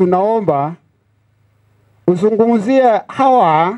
tunaomba uzungumzie hawa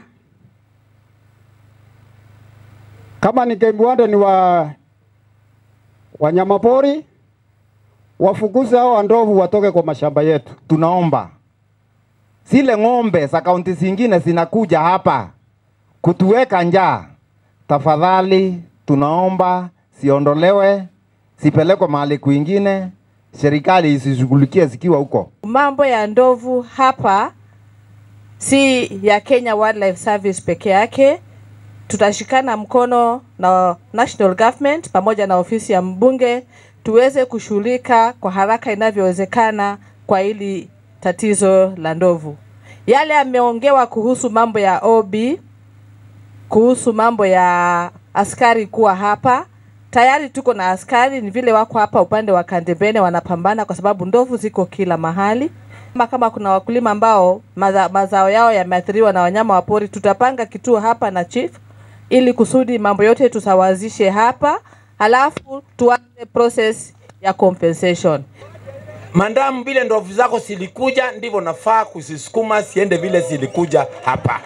kama ni Kembwanda ni wa wanyamapori, wafukuze hao ndovu watoke kwa mashamba yetu. tunaomba zile ng'ombe za kaunti zingine zinakuja hapa kutuweka njaa, tafadhali tunaomba siondolewe, sipelekwe mahali kwingine, serikali isishughulikie zikiwa huko. Mambo ya ndovu hapa si ya Kenya Wildlife Service peke yake. Tutashikana mkono na national government pamoja na ofisi ya mbunge tuweze kushughulika kwa haraka inavyowezekana kwa hili tatizo la ndovu. Yale yameongewa kuhusu mambo ya OB, kuhusu mambo ya askari kuwa hapa tayari tuko na askari, ni vile wako hapa upande wa Kandembene wanapambana, kwa sababu ndovu ziko kila mahali. Kama, kama kuna wakulima ambao maza, mazao yao yameathiriwa na wanyama wa pori, tutapanga kituo hapa na chief ili kusudi mambo yote tusawazishe hapa, halafu tuanze process ya compensation. Mandamu vile ndovu zako zilikuja, ndivyo nafaa kuzisukuma siende vile zilikuja hapa,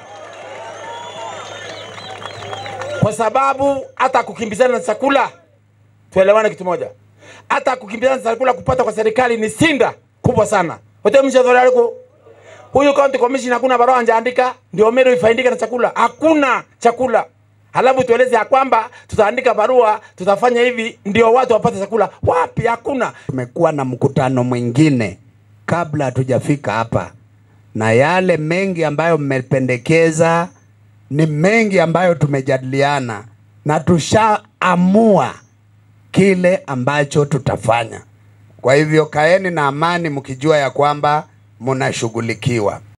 kwa sababu hata kukimbizana na chakula, tuelewane kitu moja, hata kukimbizana na chakula kupata kwa serikali ni sinda kubwa sana. Wote mshadhorialiko huyu county commission hakuna barua anjaandika ndio mero ifaindike na chakula, hakuna chakula. Halafu tueleze ya kwamba tutaandika barua, tutafanya hivi ndio watu wapate chakula. Wapi? Hakuna. Tumekuwa na mkutano mwingine kabla hatujafika hapa, na yale mengi ambayo mmependekeza ni mengi ambayo tumejadiliana na tushaamua kile ambacho tutafanya. Kwa hivyo kaeni na amani mkijua ya kwamba mnashughulikiwa.